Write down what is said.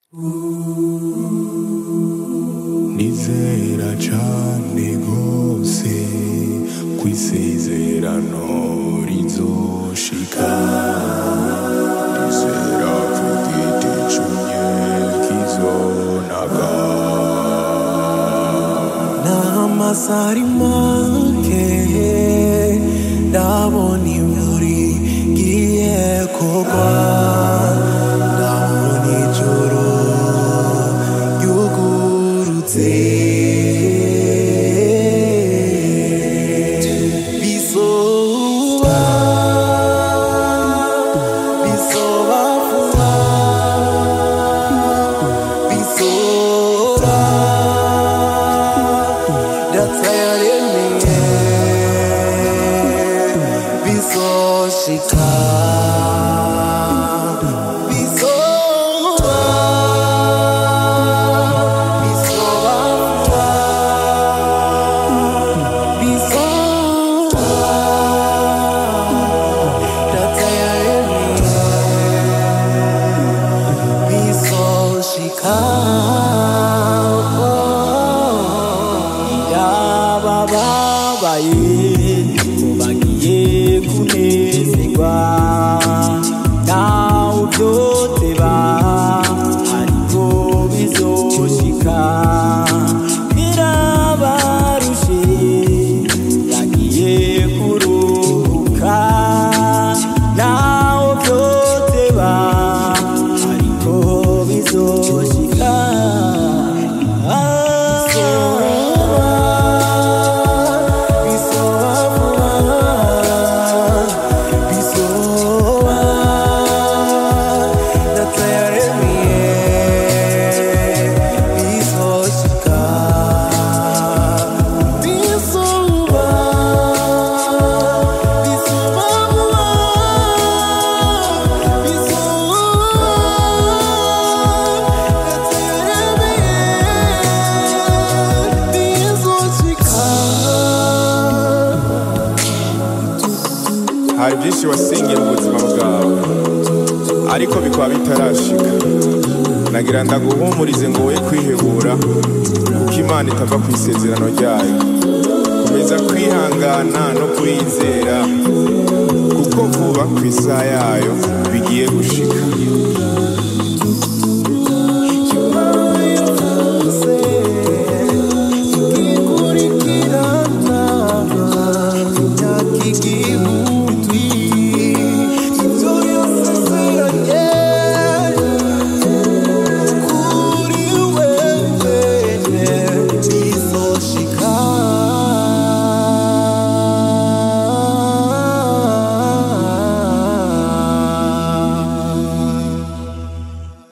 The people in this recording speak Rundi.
nizera cane gose kwisezerano rizoshika nizera ko igiti cumye kizonaga n'amasari make ndabona imvura igiye kugwa ndabona ijoro ryugurutse bizoba bizoba vuba bizoba datayaremeye bizoshika bizoba bizoba vuba bizoba datayaremeye bizoshika yabababaye bagiye kunezerwa nawe ubyoteba ariko bizoshika birabarushe bagiye kuruhuka nawe ubyoteba ariko bizoshika bizoba vuba bizoba datayaremeye bizoshika bizoba bizoba vuba hari byinshi wasingiye mu buzima bwawe ariko bikaba bitarashika nagira ndaguhumurize ngo woye kwihebura kuko imana itava ku isezerano ryayo komeza kwihangana no kuyizera kuko vuba ku isaha yayo bigiye gushika